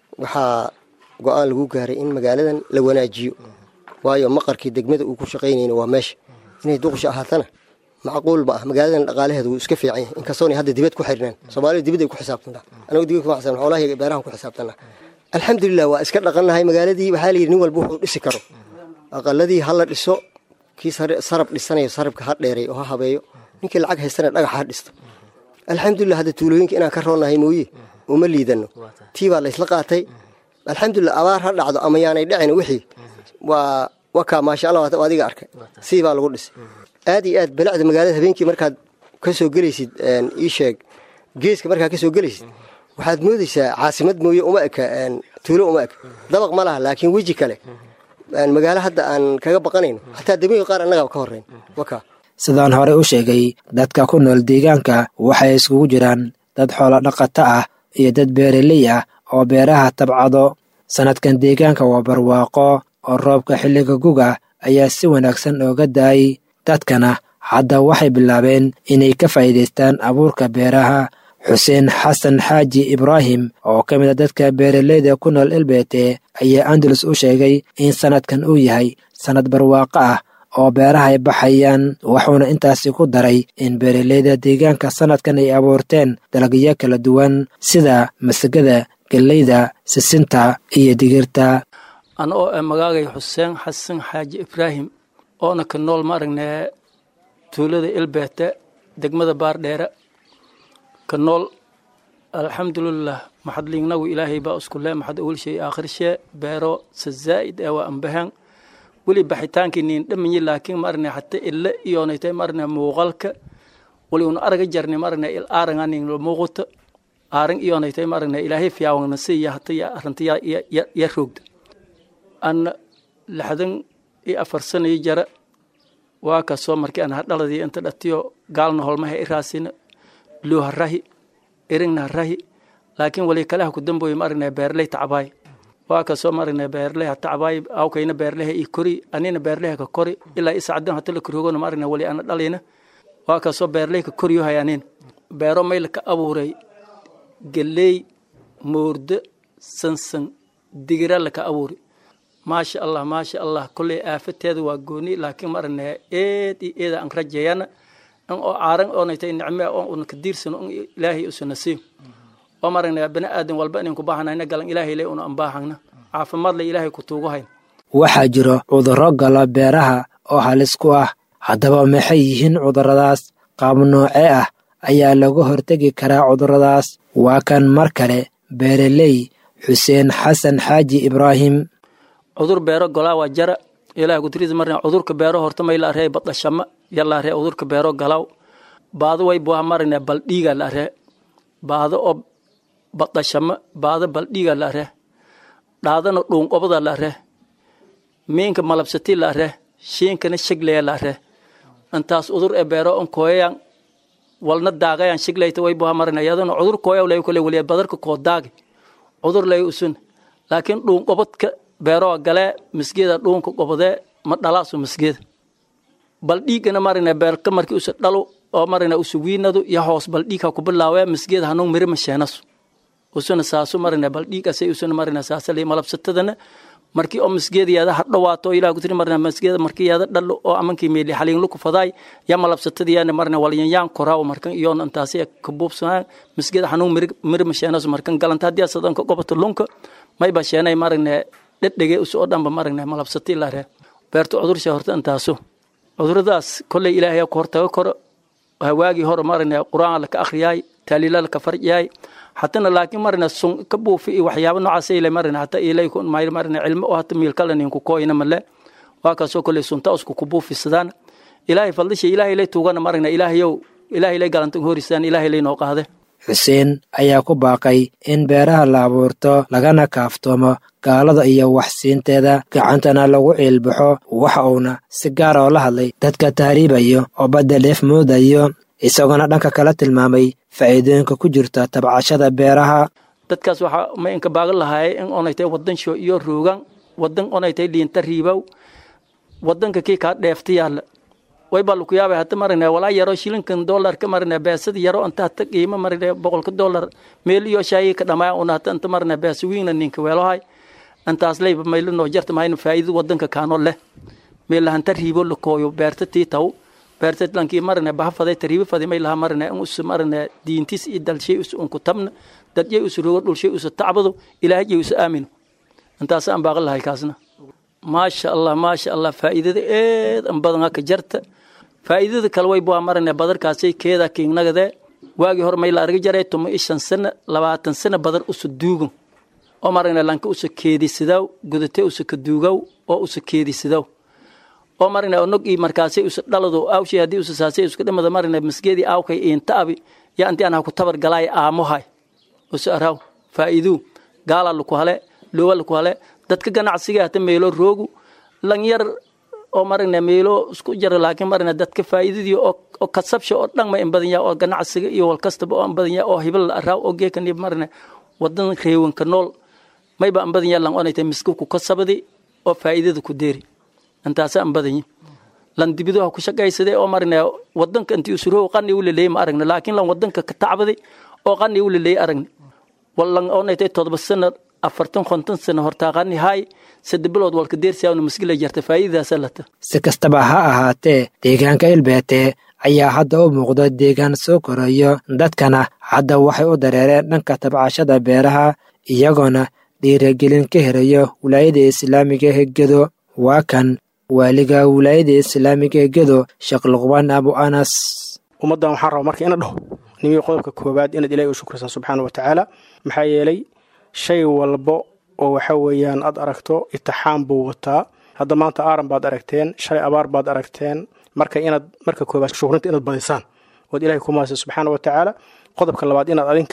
waxaa go-aan lagu gaaray in magaaladan la wanaajiyo waayo maqarkii degmada uu ku shaqaynayna waa meesha inay duqusha ahaatana macquul ma ah magaaladan dhaqaalaheeda wuu iska fiican yahay inkastoona hadda dibad ku xirnaan soomaalida dibad ay ku xisaabtantaa anagu dibad kuma xisaabtan xoolaha iyo beerahan ku xisaabtanaa alxamdulilah waa iska dhaqannahay magaaladii waxaa layidhi nin walba wuxuu dhisi karo aqaladii ha la dhiso kii sarab dhisanayo sarabka ha dheeray oo ha habeeyo ninkii lacag haystana dhagax ha dhisto alxamdulilah hadda tuulooyinka inaan ka roonahay mooye uma liidano tii baa laysla qaatay alxamdulilah abaar ha dhacdo ama yaanay dhicin wixii waa wakaa maasha allah waa adiga arkay sidii baa lagu dhisay aad iyo aad balacda magaalada habeenkii markaad ka soo gelaysid ii sheeg geeska markaad ka soo gelaysid waxaad moodaysaa caasimad mooye uma eka tuulo uma eka dabaq ma laha laakiin weji kale magaalo hadda aan kaga baqanayno xataa degmooyin qaar annagaba ka horreyn wakaa sidaan horey u sheegay dadka ku nool deegaanka waxay iskugu jiraan dad xoolo dhaqato ah iyo dad beeraley ah oo beeraha tabcado sannadkan deegaanka waa barwaaqo oo roobka xilliga guga ayaa si wanaagsan ooga daayay dadkana hadda waxay bilaabeen inay ka faa'iidaystaan abuurka beeraha xuseen xasan xaaji ibraahim oo ka mid a dadka beeraleyda ku nool elbeete ayaa andalus u sheegay in sannadkan uu yahay sannad barwaaqo ah oo beeraha ay baxayaan wuxuuna intaasi ku daray in beeraleyda deegaanka sannadkan ay abuurteen dalagyo kala duwan sida masagada gelleyda sisinta iyo digirta ana oo e magaagay xuseen xasan xaaji ibraahim oona ka nool ma aragnee tuulada elbeete degmada baardheere ka nool alxamdulilah maxadliignagu ilaahay baa isku le maxad awel shay aakhirshee beero sa zaa'id ee waa ambahan weli baxitaankii niin dhamanyi laakiin ma aragne hata ille iyoonaytay ma aragne muuqalka wali una araga jarni ma aragne il aaranga nin muuqato aaran iyonaytay ma aragnay ilaahay fiyaawangna si iyo hata iyo arrinta ya roogda anna lixdan iyo afar sana iyo jara waa kasoo markii aan hadhaladii inta dhatiyo gaalna holmaha i raasina luu ha rahi erigna ha rahi laakiin wali kaleha ku dambooye ma aragnay beerley tacabaay waa kasoo ma aragnay beerley ha tacabaay awkayna beerleha i kori anina beerleha ka kori ilaa isacdan hata la korogona ma aragnay wali ana dhalayna waa kasoo beerley ka koriyo hayanin beero mayla ka abuuray geley moordo sansan digira laka abuuri maasha allah maasha allah kolley aafateeda waa gooni laakiin ma aragnay eed iyo eeda aan rajeeyana in oo caaran oonaytay nicme oo una ka diirsano in ilaahay usuna siiyo oo ma aragnay bani aadan walba inayn ku baahanayna galan ilaahay le una anbaahagna caafimaad le ilaahay ku tuugu hayn waxaa jiro cudurro gala beeraha oo halis ku ah haddaba maxay yihiin cudurradaas qaab noocee ah ayaa laga hortegi karaa cudurradaas waa kan mar kale beereley xuseen xasan xaaji ibraahim cudur beero golaa waa jara ilaah gudriis marna cudurka beero horta may la arey badashama ya la arey cudurka beero galaaw baado way buha marna baldhiiga la arey baado oo badashama baado baldhiiga la arey dhaadana dhuunqobada la arey miinka malabsati la arey shiinkana shigleya la arey intaas cudur ee beero on kooyayan walna daagayan shiglayta way buha marna yadana cudur kooyaw lay kule waliya badarka koo daagi cudur lay usun laakiin dhuunqobadka beeroo galee misgeeda dhuunka qobodee ma dhalaasu misgeeda bal dhiigana marina beerka markii usa dhalu oo marina usa wiinadu iyo hoos bal dhiig ha ku bilaawee misgeeda hanuun mirima sheenasu usuna saasu marina bal dhiigasay usuna marina saasali malabsatadana markii oo misgeeda yaada ha dhawaato ilaah kutiri marina misgeeda markii yaada dhalo oo amankii meeli xaliin luku fadaay ya malabsatada yaana marina walyanyaan koraaw markan iyoona intaasi ka buubsanaan misgeeda hanuun mirima sheenasu markan galanta haddii asadanka goboto lunka mayba sheenay marina dhedhege us oo dhanba maragna malabsati lare beerta cudursha horta intaaso cuduradaas kolley ilaahay ku hortaga koro hawaagii hore maragna qur-aan laka akhriyaay taaliila laka farjiyaay hatana laakiin maragna sun ka buufi iyo waxyaaba noocaas ile maragna hata ilay maragna cilmo oo hata miilkala ninku kooyna male waa kaasoo kolley sunta usku ku buufisadaan ilaahay fadlisha ilaahay lay tuugana maragna ilaahayow ilaahay lay galanta horisaan ilaahay lay noo qaade xuseen ayaa ku baaqay in beeraha la abuurto lagana kaaftoomo gaalada iyo waxsiinteeda gacantana lagu ciilbaxo waxa uuna si gaar oo la hadlay dadka tahriibayo oo badda dheef moodayo isagoona dhanka kala tilmaamay faa'iidooyinka ku jirta tabcashada beeraha dadkaas waxaa ma inka baagan lahaayay in onaytay wadansho iyo roogan wadan onaytay liinta riibow wadanka kii kaa dheefta yaalla way baa laku yaabay hata maragna walaa yaro shilinkan dollarka maragna beesada yaro anta hata qiimo maragna boqolka dollar meel iyo shaayi ka dhamaya una hata anta maragna beesa wiina ninka weelohay antaas leyba maylo noo jarta mahayna faa'iido wadanka kaano leh meel lahanta riibo la kooyo beerta tii taw beerta lankii maragna baha faday tariibo faday may laha maragna in us maragna diintis iyo dalshay us unku tabna dadyay us rogo dhulshay us tacbado ilaahayay us aamino intaas aan baaqan lahay kaasna maasha allah maasha allah faa'iidada eed an badan haka jarta faa'iidada kale way bua maragna badarkaasay keeda kiignagade waagii hore may la arga jaray tuma iyo shan sana labaatan sana badar usa duugan oo maragna lanka usa keedisidaw gudate usa ka duugaw oo usa keedisidaw oo maragna nog ii markaasay usa dhalado awshay haddii usa saasay uska dhimada maragna masgeedii aawkay iinta abi ya anti aan ha ku tabar galaay aamohay usa araw faa'iiduu gaala laku hale loowa laku hale dadka ganacsiga hata meelo roogu lan yar oo maragna meelo isku jara laakiin maragna dadka faa'iidadii oo kasabsha oo dhan ma in badan yahay oo ganacsiga iyo wal kastaba oo in badan yahay oo hibal la araaw oo geekan maragna wadan reewanka nool mayba in badan yahay lan onaytay miska ku kasabadi oo faa'iidada ku deeri intaasa in badan yahay lan dibido ha ku shaqaysaday oo maragna wadanka intii usuroo qani u leleeyay ma aragna laakiin lan wadanka ka tacbaday oo qani u leleeyay aragna wallan onaytay todoba sano afartan konton sano hortaaqani hay sadde bilood walka deersiyaawna maskila jarta faa'iidadaasa lata si kastaba ha ahaatee deegaanka ilbeete ayaa hadda u muuqda deegaan soo korayo dadkana hadda waxay u dareereen dhanka tabcashada beeraha iyagoona dhiiragelin ka helayo wilaayada islaamiga hegedo waa kan waaliga wilaayada islaamiga hegedo sheekh luqbaan abu anas ummaddan waxaan rabaa marka ina dhaho nimii qodobka koowaad inaad ilahi u shukrisaa subxaana wa tacaala maxaa yeelay shay walbo oo waxa weeyaan aad aragto itixaam buu wataa hadda maanta aaran baad aragteen shalay abaar baad aragteen marka inaad marka koowaad shukrinta inaad badisaan ood ilahay ku maasa subxaana wa tacaala qodobka labaad inaad adinka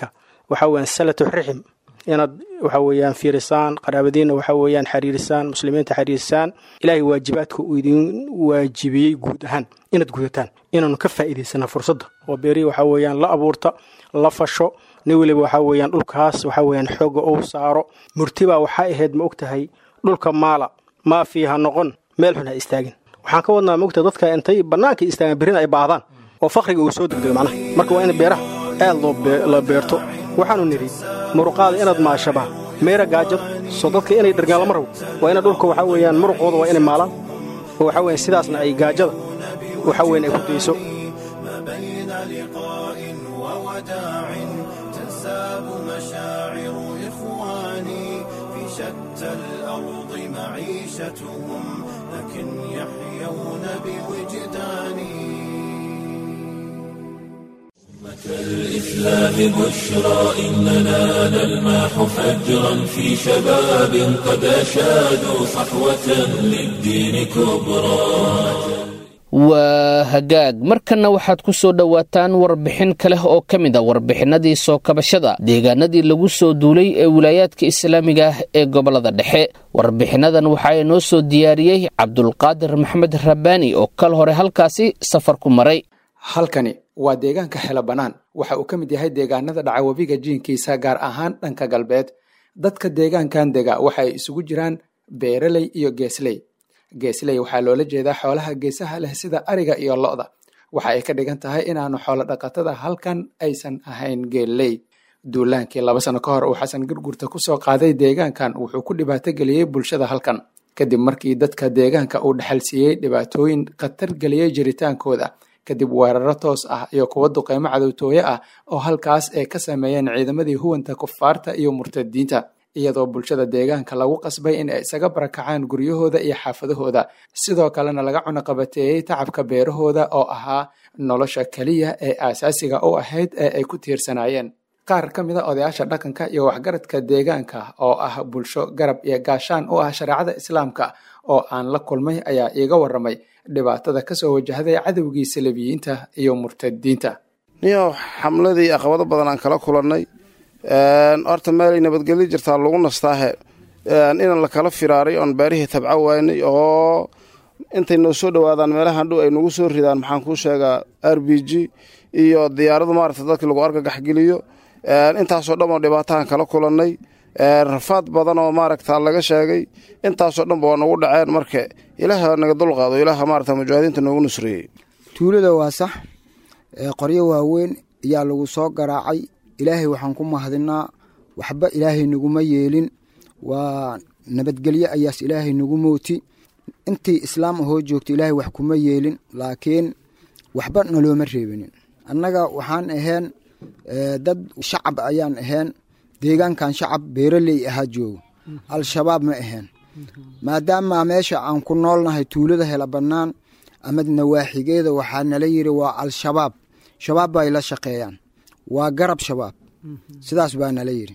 waxa weeyaan salatu rixim inaad waxa weeyaan fiirisaan qaraabadiina waxa weeyaan xiriirisaan muslimiinta xiriirisaan ilaahay waajibaadka uu idin waajibiyey guud ahaan inaad gudataan inaanu ka faa'iidaysana fursadda oo beeri waxa weeyaan la abuurta la fasho nin weliba waxa weeyaan dhulkaas waxa weeyaan xooga uu saaro murtibaa waxay ahayd ma ogtahay dhulka maala maa fiiha noqon meel xun ha istaagin waxaan ka wadnaa mogta dadka intay bannaanka istaagaan berrina ay baahdaan oo fakriga uu soo degdego macnaha marka waa in beeraha aad loo la beerto waxaanu nidhi muruqaada inaad maashabaa meera gaajada soo dadka inay dhargaan lama rabo waa ina dhulka waxaa weeyaan muruqooda waa inay maalaan oo waxaa weeyaan sidaasna ay gaajada waxa weyan ay ku dayso بين لقاء ووداع تنساب مشاعر إخواني في شتى الأرض معيشتهم لكن يحيون بوجداني الإسلام بشرى إننا نلمح فجرا في شباب قد أشادوا صحوة للدين كبرى waa hagaag markanna waxaad ku soo dhowaataan warbixin kale oo ka mid a warbixinadii soo kabashada deegaanadii lagu soo duulay ee wilaayaadka islaamiga ah ee gobolada dhexe warbixinadan waxaa inoo soo diyaariyey cabdulqaadir maxamed rabbaani oo kal hore halkaasi safar ku maray halkani waa deegaanka xelo bannaan waxa uu ka mid yahay deegaanada dhaca webiga jiinkiisa gaar ahaan dhanka galbeed dadka deegaankan dega waxa ay isugu jiraan beeraley iyo geesley geesley waxaa loola jeedaa xoolaha geesaha leh sida ariga iyo lo-da waxa ay ka dhigan tahay inaanu xoolo dhaqatada halkan aysan ahayn geelley duulaankii laba sano ka hor uu xasan gurgurta kusoo qaaday deegaankan wuxuu ku dhibaato geliyey bulshada halkan kadib markii dadka deegaanka uu dhexal siiyey dhibaatooyin khatar geliyey jiritaankooda kadib weeraro toos ah iyo kuwo duqeymo cadowtooye ah oo halkaas ay ka sameeyeen ciidamadii huwanta kufaarta iyo murtadiinta iyadoo bulshada deegaanka lagu qasbay in ay isaga barakacaan guryahooda iyo xaafadahooda sidoo kalena laga cunaqabateeyey tacabka beerahooda oo ahaa nolosha keliya ee aasaasiga u ahayd ee ay ku tiirsanaayeen qaar ka mid a odayaasha dhaqanka iyo waxgaradka deegaanka oo ah bulsho garab iyo gaashaan u ah shareecada islaamka oo aan la kulmay ayaa iiga warramay dhibaatada kasoo wajahday cadowgii salabiyiinta iyo murtadiinta niyo xamladii aqabado badan aan kala kulannay horta meelay nabadgelyo jirtaa lagu nastaahe inaan la kala firaaray oon beerihii tabca waynay oo intay noo soo dhowaadaan meelahan dhow ay nagu soo ridaan maxaan kuu sheegaa r b g iyo diyaaradu maarata dadkii lagu argagaxgeliyo intaasoo dhan oo dhibaatahan kala kulannay rafaad badan oo maaragta laga sheegay intaasoo dhanba waa nagu dhaceen marka ilaaha naga dulqaado ilaaha maarata mujaahidiinta noogu nusreeyey tuulada waa sax qoryo waaweyn ayaa lagu soo garaacay ilaahay waxaan ku mahadinaa waxba ilaahay naguma yeelin waa nabadgelyo ayaas ilaahay nagu mooti intii islaam ahoo joogta ilaahay wax kuma yeelin laakiin waxba nalooma reebinin annaga waxaan ahayn dad shacab ayaan ahayn deegaankan shacab beeraley ahaa joogo al-shabaab ma ahayn maadaama meesha aan ku noolnahay tuulada hela bannaan ama nawaaxigeeda waxaa nala yiri waa al-shabaab shabaab bay la shaqeeyaan waa garab shabaab sidaas baa nala yiri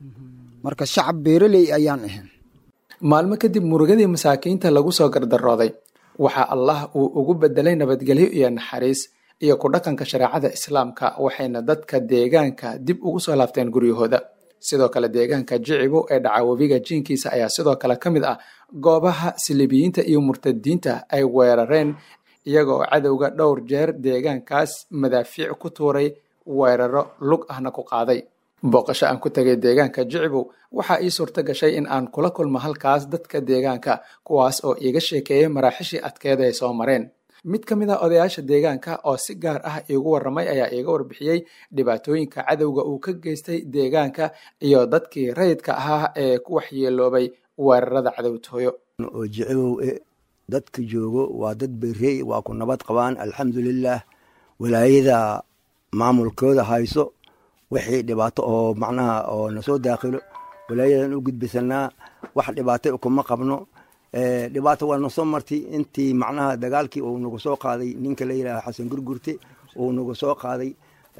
marka shacab beeraley ayaan ahayn maalmo kadib murugadii masaakiinta lagu soo gardarooday waxaa allah uu ugu bedelay nabadgelyo iyo naxariis iyo ku dhaqanka shareecada islaamka waxayna dadka deegaanka dib ugu soo laabteen guryahooda sidoo kale deegaanka jicibo ee dhaca webiga jiinkiisa ayaa sidoo kale ka mid ah goobaha silibiyiinta iyo murtadiinta ay weerareen iyagoo cadowga dhowr jeer deegaankaas madaafiic ku tuuray weeraro lug ahna ku qaaday booqasho aan ku tegay deegaanka jicibow waxaa ii suurto gashay in aan kula kulmo halkaas dadka deegaanka kuwaas oo iiga sheekeeyey maraaxishii adkeed ay soo mareen mid ka mid ah odayaasha deegaanka oo si gaar ah iigu warramay ayaa iiga warbixiyey dhibaatooyinka cadowga uu ka geystay deegaanka iyo dadkii rayidka ahaa ee ku waxyeeloobay weerarada cadowtooyo oo jicibow e dadka joogo waa dad berey waa ku nabad qabaan alxamdulilaah walaayada maamulkooda hayso wixii dhibaato oo macnaha oo nasoo daakhilo walaayadan u gudbisanaa wax dhibaato kuma qabno dhibaato waa nasoo martay intii macnaha dagaalkii uu nagu soo qaaday ninka la yidhaha xasan gurgurte uu nagu soo qaaday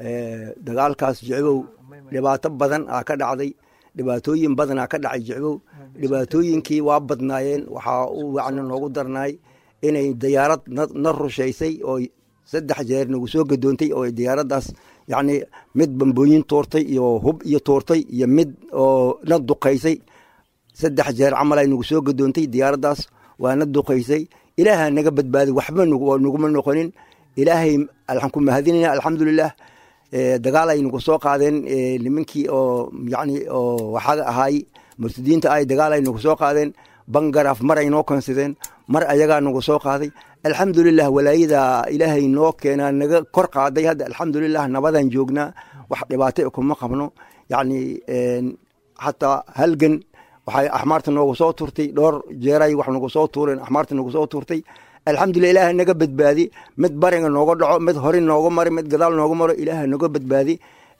dagaalkaas jicbow dhibaato badan aa ka dhacday dhibaatooyin badanaa ka dhacay jicbow dhibaatooyinkii waa badnaayeen waxaa u wacni noogu darnaay inay diyaarad na rushaysay oo saddex jeer nagu soo gadoontay oo diyaaraddaas yacni mid bambooyin tuurtay iyo hub iyo tuurtay iyo mid oo na duqaysay saddex jeer camal ay nagu soo gadoontay diyaaraddaas waa na duqaysay ilaaha naga badbaaday waxba naguma noqonin ilaahay waxaan ku mahadinayna alxamdulilah dagaal ay nagu soo qaadeen nimankii oo yani oo waxaa ahaay murtadiinta ay dagaal ay nagu soo qaadeen bangaraaf mar ay noo konsideen mar ayagaa nagu soo qaaday alxamdulilah walaayada ilaahay noo keenaa naga kor qaaday hadda alxamdulilah nabadaan joognaa wax dhibaato kuma qabno yacni xataa halgan waxay axmaarta noogu soo turtay dhowr jeeray wax nagu soo tuureen axmaarta nagu soo turtay alxamdulilah ilaaha naga badbaadi mid bariga nooga dhaco mid hori nooga mari mid gadaal nooga maro ilaaha naga badbaadi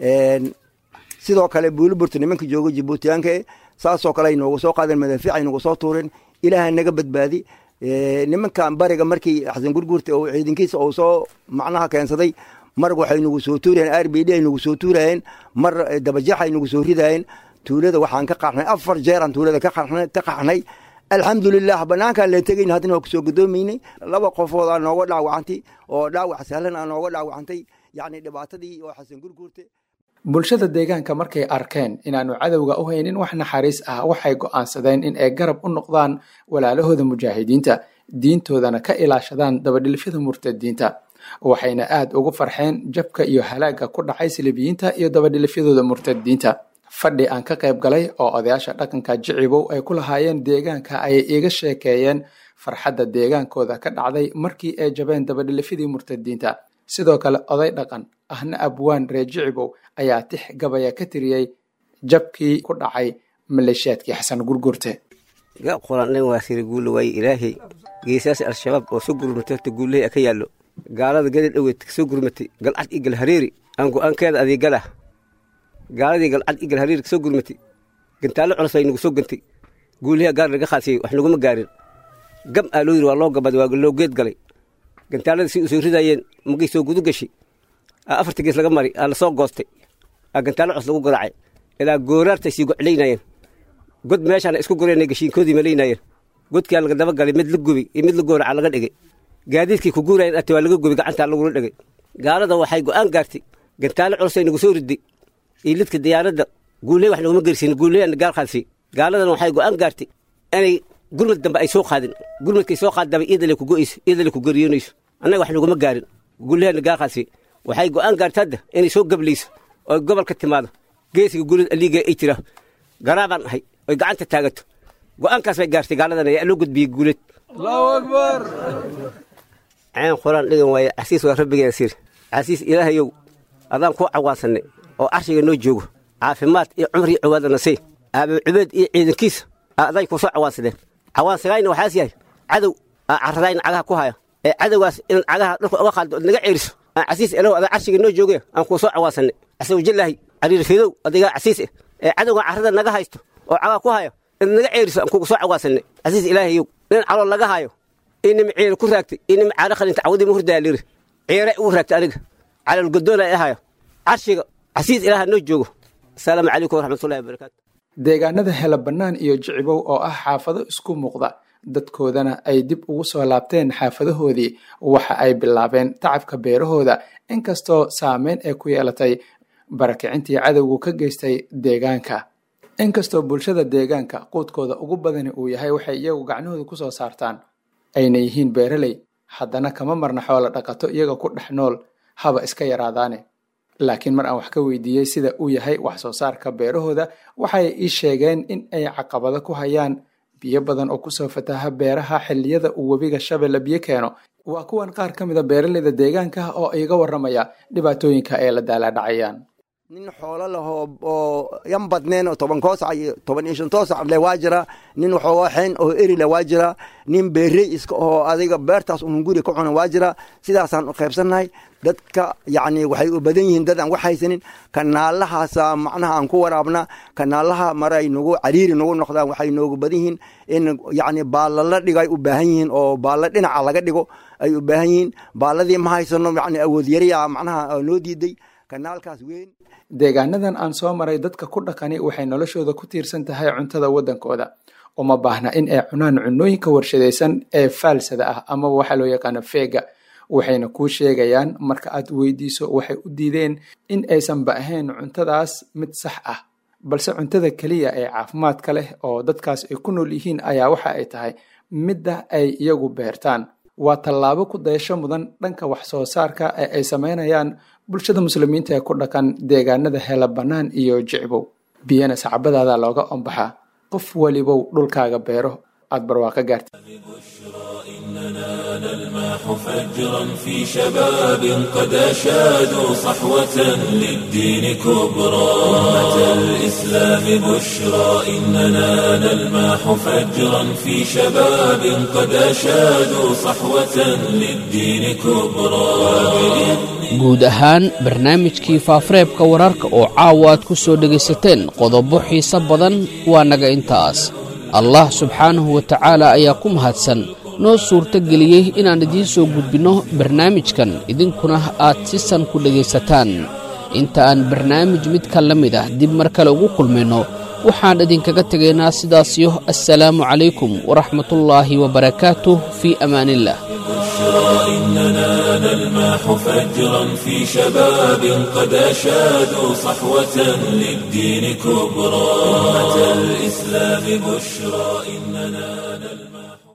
sidoo kale buuliburta nimanka jooga jibuutiyaanka e saasoo kale ay noogu soo qaadeen madaafiic ay nagu soo tuureen ilaaha naga badbaadi nimankan bariga markii xasan gurguurta oo ciidankiisa uu soo macnaha keensaday mar waxay nagu soo tuurayeen r b d ay nagu soo tuurayeen mar dabajeex ay nagu soo ridayeen tuulada waxaan ka qarnay afar jeeraan tuulada ka qaxnay alxamdulilah banaankaan leen tegayn haddana waa kusoo gadoomaynay laba qofood aa nooga dhaawacantay oo dhaawac sahlan aa nooga dhaawacantay yacni dhibaatadii oo xasan gurguurte bulshada deegaanka markay arkeen inaanu cadowga u haynin wax naxariis ah waxay go'aansadeen in ay garab u noqdaan walaalahooda mujaahidiinta diintoodana ka ilaashadaan dabadhilfyada murtadiinta waxayna aad ugu farxeen jabka iyo halaagga ku dhacay silibiyiinta iyo dabadhilifyadooda murtadiinta fadhi aan ka qayb galay oo odayaasha dhaqanka jicibow ay ku lahaayeen deegaanka ayay iiga sheekeeyeen farxadda deegaankooda ka dhacday markii ay jabeen dabadhilifyadii murtadiinta sidoo kale oday dhaqan ahna abwaan reer jicibow ayaa tix gabaya ka tiriyey jabkii ku dhacay maleeshiyaadkii xasan gurgurte qolandhan waa siri guulo waaye ilaahay geesaas al-shabaab oo soo gurmatay horta guulahay ka yaallo gaalada gadi dhoweed soo gurmatay galcad iyo galhareeri aan go-aankeeda adeegalah gaaladii galcad iyo galhareeri soo gurmatay gantaallo culus ay nagu soo gantay guulaha gaar laga khaasiyey wax naguma gaarin gam aa loo yiri waa loo gabaday waa loo geed galay gantaalada si u soo ridayeen magay soo gudu gashay afarta gees laga mari aa lasoo goostay aa gantaallo cus lagu garaacay ilaa gooraartay sii goclaynaayeen god meeshaana isku goreen gashiinkoodii malaynaayeen godkaa laga daba galay mid la gubi iyo mid la gooraca laga dhigay gaadiidkii ku guurayeen ate waa laga gubi gacantaa lagula dhigay gaalada waxay go'aan gaartay gantaallo culusay nagu soo riday iyo lidka diyaaradda guuley wax naguma gersin guuleyaana gaal qaadsi gaaladan waxay go'aan gaartay inay gurmad dambe ay soo qaadin gurmadkay soo qaadaba iyadale ku go'ayso iyadale ku geriyoonayso annaga wax naguma gaarin guuleyaana gaal qaadsi waxay go'aan gaartay hadda inay soo gablayso oo gobolka timaado geesiga gulid aliiga ay jira garaabaan ahay oy gacanta taagato go'aankaas bay gaartay gaaladan ayaa loo gudbiyey guuleed allahu akbar ceen quraan dhigan waaye casiis waa rabbigeena sir casiis ilaahayow adaan kuu cawaansanay oo carshiga noo joogo caafimaad iyo cumar iyo ciwaadana sii aabe cubeed iyo ciidankiisa aday ku soo cawaansadeen cawaansagayna waxaas yahay cadow aa carradayna cagaha ku haya ee cadowgaas inaad cagaha dhulka uga qaaddo ood naga ceeriso aan casiis elow adaa carshiga noo jooge aan kuu soo cawaansanay casawjallaahi cariir fidow adigaa casiis eh ee cadowgan carrada naga haysto oo cagaha ku hayo inaad naga ceeriso aan kugu soo cawaasanay casiis ilaahayow nin calool laga hayo inima ciire ku raagtay inima caaro qalinta cawadii ma hurdaa liri ciire ugu raagtay aniga calool godoona ay ahayo carshiga casiis ilaaha noo joogo asalaamu calaykum waraxmatullahi wabarakaatu deegaanada hela bannaan iyo jicibow oo ah xaafado isku muuqda dadkoodana ay dib ugu soo laabteen xaafadahoodii waxa ay bilaabeen tacabka beerahooda inkastoo saameyn ay ku yeelatay barakicintii cadowgu ka geystay deegaanka inkastoo bulshada deegaanka quudkooda ugu badani uu yahay waxay iyagu gacnahooda ku soo saartaan ayna yihiin beeraley haddana kama marna xoolo dhaqato iyaga ku dhex nool haba iska yaraadaane laakiin mar aan wax ka weydiiyey sida uu yahay wax soo saarka beerahooda waxay ii sheegeen in ay caqabado ku hayaan biyo badan oo kusoo fataha beeraha xilliyada uu webiga shabeelle biyo keeno waa kuwan qaar ka mida beeraleyda deegaanka oo iga warramaya dhibaatooyinka ay la daalaadhacayaan nin xoolo lahoo oo yan badneen oo toban koosac iyo toban iyo shan toosac le waa jira nin waxooga xeen oo eri le waa jira nin beerey iska oo adiga beertaas unun guri ka cuna waa jira sidaasaan u qaybsannahay dadka yacni waxay u badan yihiin dad aan wax haysanin kanaalahaasa macnaha aan ku waraabna kanaalaha maray nagu cariiri nagu noqdaan waxay noogu badan yihiin in yacni baalla la dhigo ay u baahan yihiin oo baalla dhinaca laga dhigo ay u baahan yihiin baalladii ma haysano yacni awood yariya macnaha noo diiday kanaalkaas weyn deegaanadan aan soo maray dadka ku dhaqani waxay noloshooda ku tiirsan tahay cuntada waddankooda uma baahna in ay cunaan cunooyinka warshadaysan ee faalsada ah amaba waxaa loo yaqaano feega waxayna kuu sheegayaan marka aad weydiiso waxay u diideen in aysanba ahayn cuntadaas mid sax ah balse cuntada keliya ee caafimaadka leh oo dadkaas ay ku nool yihiin ayaa waxa ay tahay midda ay iyagu beertaan waa tallaabo ku dayasho mudan dhanka wax soo saarka ee ay sameynayaan bulshada muslimiinta ee ku dhaqan deegaanada hela bannaan iyo jicbow biyana sacbadaada looga ombaxaa qof welibow dhulkaaga beero aad barwaaqo gaarta نلماح فجرا في شباب قد أشادوا صحوة للدين كبرى أمة الإسلام بشرى إننا نلماح فجرا في شباب قد أشادوا صحوة للدين كبرى guud ahaan barnaamijkii faafareebka wararka oo caawa aad ku soo dhegaysateen qodobo xiise badan waa naga intaas allah subxaanahu wa tacaala ayaa ku mahadsan noo suurto geliyey inaan idiin soo gudbinno barnaamijkan idinkuna aad si san ku dhegaysataan inta aan barnaamij midka la mid ah dib mar kale ugu kulmayno waxaan idinkaga tegaynaa sidaasiyo assalaamu calaykum waraxmatullaahi wabarakaatuh fii amaaniillah إننا نلماح فجرا في شباب قد أشادوا صحوة للدين كبرى أمة الإسلام بشرى إننا نلماح